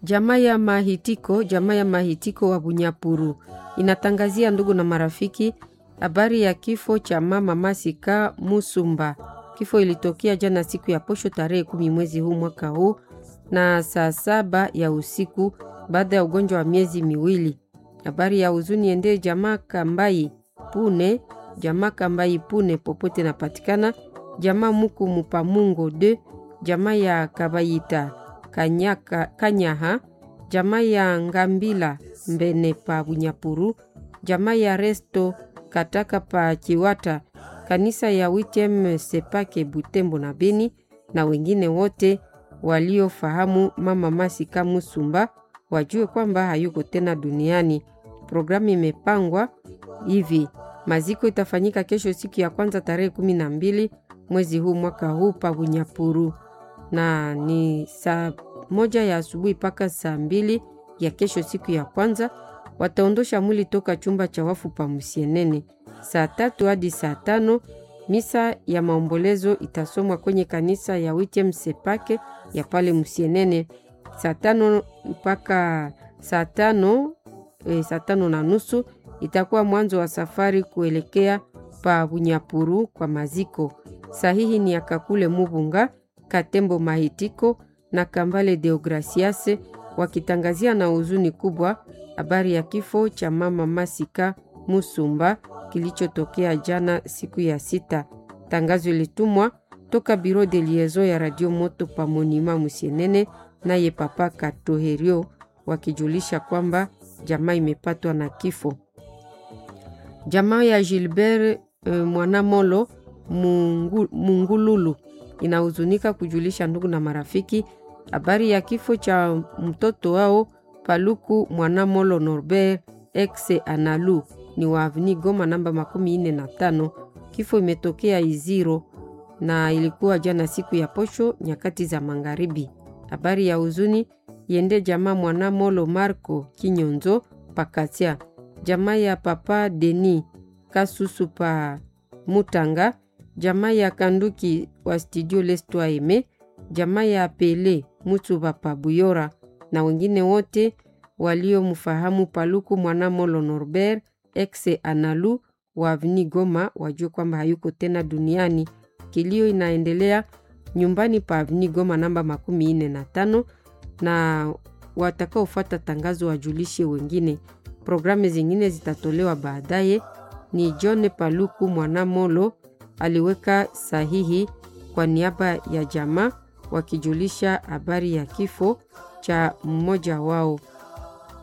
Jamaa ya Mahitiko, jamaa ya Mahitiko wa Bunyapuru inatangazia ndugu na marafiki habari ya kifo cha mama Masika Musumba. Kifo ilitokea jana siku ya posho tarehe kumi mwezi huu mwaka huu na saa saba ya usiku baada ya ugonjwa wa miezi miwili. Habari ya huzuni ende jamaa Kambai Pune, jamaa Kambai Pune popote napatikana, jamaa Muku Mupamungo de, jamaa ya Kabayita Kanyaka, Kanyaha, jamaa ya Ngambila Mbene pa Bunyapuru, jamaa ya Resto Kataka pa Chiwata, kanisa ya Witem Sepake Butembo na Beni na wengine wote waliofahamu mama Masika Musumba wajue kwamba hayuko tena duniani. Programu imepangwa hivi: maziko itafanyika kesho siku ya kwanza tarehe kumi na mbili mwezi huu mwaka huu pa Bunyapuru, na ni saa moja ya asubuhi mpaka saa mbili ya kesho siku ya kwanza. Wataondosha mwili toka chumba cha wafu pa Musienene saa tatu hadi saa tano. Misa ya maombolezo itasomwa kwenye kanisa ya Witem Sepake ya pale Musienene saa tano mpaka saa tano e, saa tano na nusu itakuwa mwanzo wa safari kuelekea pa Bunyapuru kwa maziko. Sahihi ni Akakule Mubunga, Katembo Mahitiko na Kambale Deograciase wakitangazia na huzuni kubwa habari ya kifo cha mama Masika Musumba kilichotokea jana siku ya sita. Tangazo ilitumwa toka Biro de Liaison ya Radio Moto pa Monima Musienene naye Papa Katoherio wakijulisha kwamba jamaa imepatwa na kifo. Jamaa ya Gilbert e, Mwanamolo Mungu, Mungululu inahuzunika kujulisha ndugu na marafiki habari ya kifo cha mtoto wao Paluku Mwanamolo Norbert ex Analu ni wa Avni Goma namba makumi ine na tano. Kifo imetokea Iziro na ilikuwa jana siku ya posho nyakati za magharibi. Habari ya huzuni yende jamaa Mwanamolo Marco Kinyonzo Pakatia, jamaa ya papa Deni Kasusu pa Mutanga, jamaa ya Kanduki wa studio Lestwa Eme, jamaa ya Pele Mutsuba pa Buyora na wengine wote waliomfahamu Paluku Mwanamolo Norbert ex Analu wa Avni Goma wajue kwamba hayuko tena duniani. Kilio inaendelea nyumbani pa Avni Goma namba makumi ine na tano na watakaofuata tangazo wajulishe wengine. Programu zingine zitatolewa baadaye. Ni John Paluku Mwanamolo aliweka sahihi kwa niaba ya jamaa wakijulisha habari ya kifo cha mmoja wao.